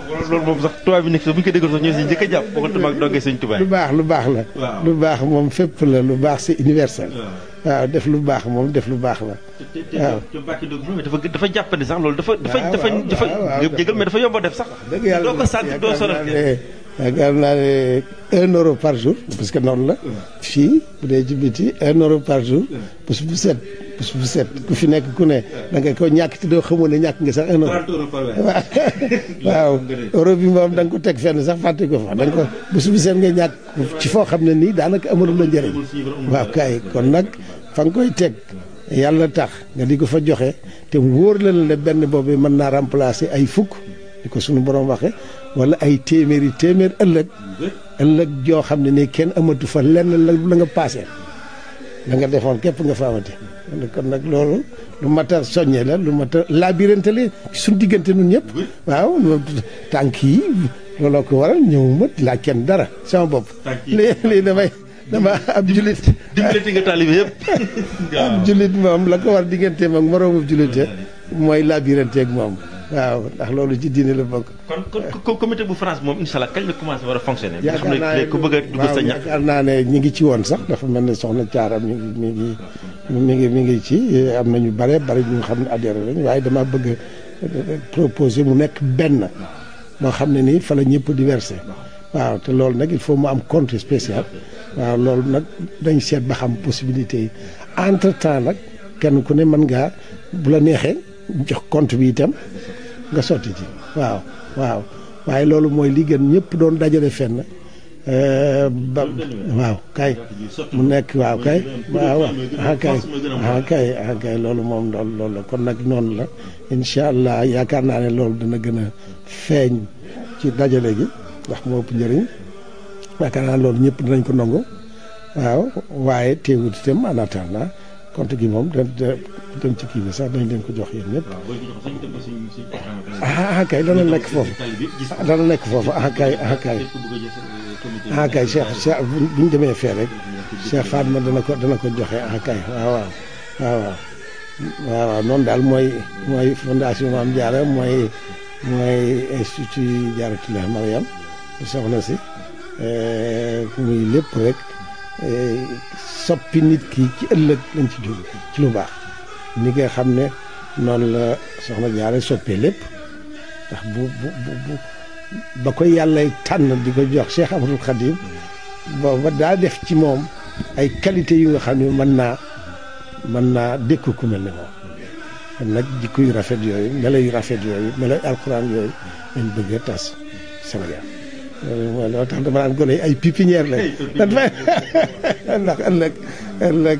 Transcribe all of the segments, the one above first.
loolu moom sax tubaab bi nekk sax bu ñu ko déggoon sax ñoo si njëkk a jàpp bokkatuma ak dongee sëñ tubaab lu baax lu baax la Waaw. lu baax moom fépp la lu baax c'est universel waaw def lu baax moom def lu baax la te te waaw. te Mbacke Ndiob moom dafa dafa jàppandi sax loolu dafa dafa waaw, dafa waaw, dafa waaw, waaw. jégal mais dafa yomb a def sax dëgg yàlla doo ko sant doo sonal kenn. yaakaar naa ne un euro par jour parce que noonu la fii bu dee ci biti un euro par jour bés bu set bés bu set ku fi nekk ku ne da nga ko ñàkk te doo xamoon ne ñàkk nga sax un euro waaw waaw euro bi moom da nga ko teg fenn sax fàtte ko fa da nga ko bés bu set nga ñàkk ci foo xam ne nii daanaka amatul la njëriñ waaw kay kon nag fa nga koy teg yàlla tax nga di ko fa joxe te wóor la ne benn boobu mën naa remplacer ay fukk di ko suñu borom waxe wala ay téeméeri téeméer ëllëg ëllëg joo xam ne nii kenn amatu fa lenn la la nga paase la nga defoon képp nga fa amati kon nag loolu lu mat a soññe la lu mat a labirante la suñu diggante nun ñëpp waaw tànk yi looloo ko waral ñëwuma laa kenn dara sama bopp Tànk yi. lii lii damay dama ab julit dimbalati nga taalibe yëpp ab julit moom la ko war digganteem ak moroomu julite mooy labirante ak moom waaw ndax loolu ci diine la bokk kon kon ko comité bu France moom incha allah kañ la commencé war a fonctionner nga xam yaakaar ne naa léegi ku bëgg a dugg sa waaw ñax yaakaar naa ne ñi ngi ci woon sax dafa mel ne soxna Thiara mi ngi mi ngi mi ngi mi ngi ci am na ñu bare bare ñu xam ne adhéré lañ waaye dama bëgg a proposer mu nekk benn moo xam ne nii fa la ñëpp di versé waaw te loolu nag il faut mu am compte spécial waaw loolu nag dañ seet ba xam possibilité yi entre temps nag kenn ku ne mën ngaa bu la neexee jox compte bi itam nga sotti ci waaw waaw waaye loolu mooy li gën ñëpp doon dajale fenn euh, ba waaw kay mu nekk waaw kay waaw ah kay ah kay ah kay loolu moom loolu loolu la kon nag noonu la incha allah yaakaar naa ne loolu dana gën a feeñ ci dajale gi ndax moo ëpp njëriñ yaakaar naa loolu ñëpp dinañ ko nangu waaw waaye teewut itam en attendant compte gi moom da da dem ci kii bi sax dañ leen ko jox yéen ñëpp ah ah kay dana nekk foofu ah dana nekk foofu ah kay ah kay ah kay Cheikh Cheikh bu ñu demee fee rek Cheikh Fatma dana ko dana ko joxe ah kay waaw waaw waaw waaw waaw waaw noonu daal mooy mooy fondation Mame Diarra mooy mooy institut Diarratoulah Mariam soxna si muy lépp rek soppi nit ki ci ëllëg lañ ci jóg ci lu baax ni nga xam ne noonu la soxna Diarra soppee lépp ndax bu bu bu bu ba ko yàlla tànn di ko jox Cheikh Ahmadul Khadim booba daa def ci moom ay qualité yu nga xam ne mën naa mën naa dékku ku mel ne moom kon nag jikko yu rafet yooyu melo yu rafet yooyu melo yu alxuraan yooyu lañ bëgg a tas Sénégal loolu mooy loo tax dama naan gone yi ay pépinière lañ dan fa ndax ëllëg ëllëg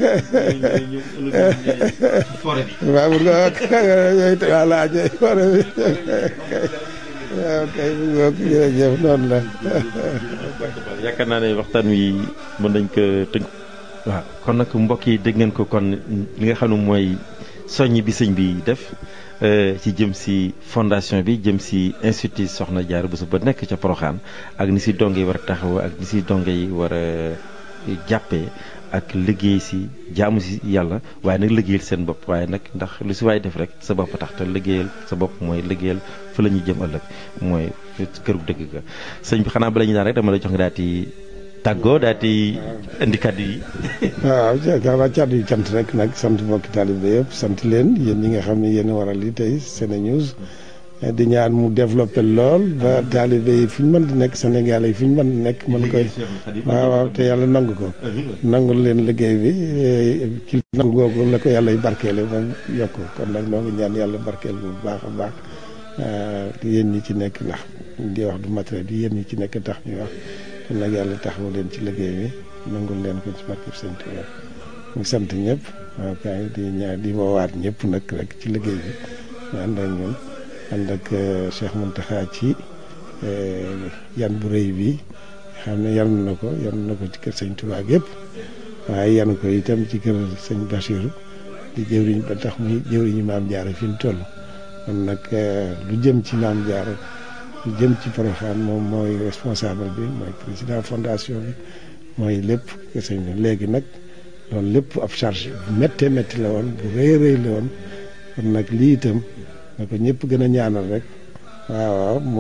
waaw bu nga yooyu te voilà ñooy fore bi waaw kay bu nga jërëjëf noonu la yaakaar naa ne waxtaan wi mën nañ ko tënk. waaw kon nag mbokk yi dégg ngeen ko kon li nga xam ne mooy soññ bi sëñ bi def ci jëm si fondation bi jëm si institut Soxna Diarra Bousso ba nekk ca Poroxaan ak ni si donge yi war a taxaw ak ni si donge yi war a jàppee ak liggéey si jaamu si yàlla waaye nag liggéeyal seen bopp waaye nag ndax lu si waay def rek sa bopp tax te liggéeyal sa bopp mooy liggéeyal fa la ñuy jëm ëllëg mooy këru dëgg ga sëñ bi xanaa bala ñu daan rek dama lay jox nga daal di tàggoo daal di indi kàddu yi. waaw yaakaar naa kàddu yi cant rek nag sant mbokki taalibe yëpp sant leen yéen ñi nga xam ne yéen a waral li tey SeneNews di ñaan mu développé lool ba taalibe yi fu ñu mën di nekk Sénégal yi fu ñu mën di nekk mën koy waaw waaw te yàlla nangu ko nangu leen liggéey bi ci nangu googu la ko yàlla y barkeele moom yokk kon nag noo ngi ñaan yàlla barkeel bu baax a baax yéen ñi ci nekk ndax di wax du matériel bi yéen ñi ci nekk tax ñuy wax kon nag yàlla taxawu leen ci liggéey bi nangul leen ko ci barkeb Sëñ Tuubaa mu sant ñëpp waaw kay di ñaar di woowaat ñëpp nag rek ci liggéey bi ñu ànd ak ñun ànd ak Cheikh Mountakha ci yan bu rëy bi xam ne yan na ko yan na ko ci kër Sëñ Tuubaa yëpp waaye yan ko itam ci kër Sëñ Bachirou di jëwriñ ba tax muy jëwriñu Maam Diarra fi mu toll kon nag lu jëm ci Maam Diarra lu jëm ci Porokhane moom mooy responsable bi mooy président fondation bi mooy lépp sëñ bi léegi nag loolu lépp ab charge bu méttee métti la woon bu rëy rëy la woon kon nag lii itam na ko ñëpp gën a ñaanal rek waaw waaw